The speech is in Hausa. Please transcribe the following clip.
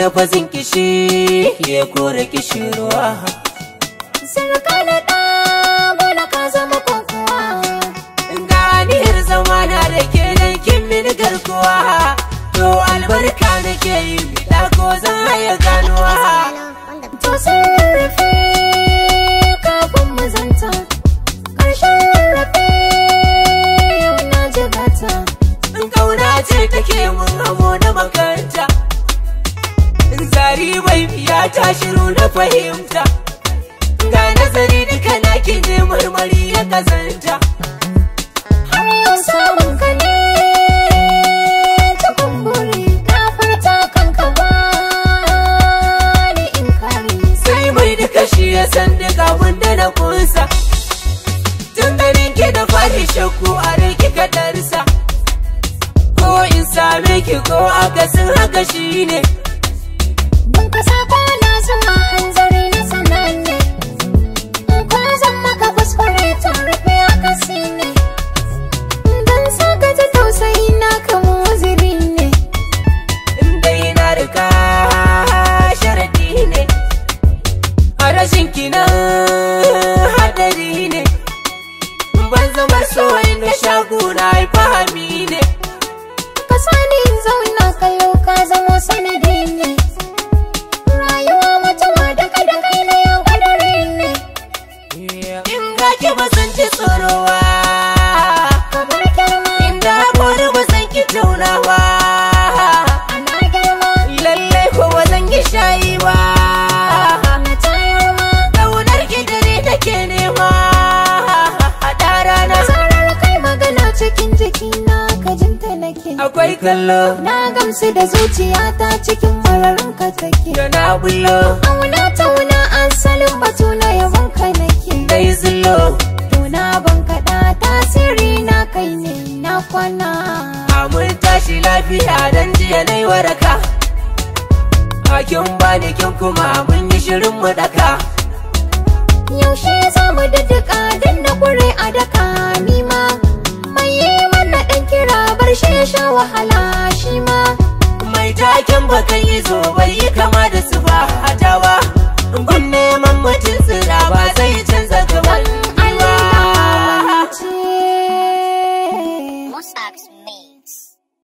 lafazin kishi ya kore kishirwa Sarka da ɗa bola ka zama kokowa ganiyar zamana da ke nan kin mini garkuwa to albarka nake yi bida ko zan haya ganuwa To sun rarrafe kafin mu zanta Ƙarshen rarrafe yau na jigata in kauna ce take mun hamo na makaranta in zari bai biya ta shiru na fahimta ga nazari duka na ki ne marmari ya kazanta Har yau samun ka ne cikin buri ka furta kanka ba ni in kare sai mai duka shi ya san duka wanda na kunsa tun ganin ki da fari shakku a rai kika darsa ko in same ki ko akasin haka shi ne Ban ka sako na zama hanzari na sananne In kwa zan maka kuskure tun rufe akasi ne Dan saka ta tausayi na kama waziri ne inda na rika sharadi ne a rashin kinan hadari ne ban zama so na shaguna fahami ne Ka sani in zauna kallo ka zamo sanadi ne Rayuwa mutuwa daga da kai na yau kadari ne in ga ki ba san ci tsorowa Kamar girma inda haƙori ba san ki taunawa ana girma lallai ko ba zan ki shayi ba na tayar ma ƙaunar ki dare take nema haɗa rana Zarar kai magana cikin jikina ka jinta nake akwai kallo Na gamsu da zuciyata cikin mararin ka take da na bullo Auna tauna asalin batu na yabon ka nake dai zullo Tuna ban kaɗa tasiri na kai ne na kwana mun tashi lafiya dan jiya na yi waraka hakin bani kin kuma mun yi shirin mu daka Yaushe za mu daddaka dan na kure a daka nima Mai yi mana ɗan kira bar shi ya sha wahala shi ma mai taken bakan yi zo bai yi kama da su ba hatawa gun neman mutum tsira ba zai canza gaban Allah ba ce Musax me.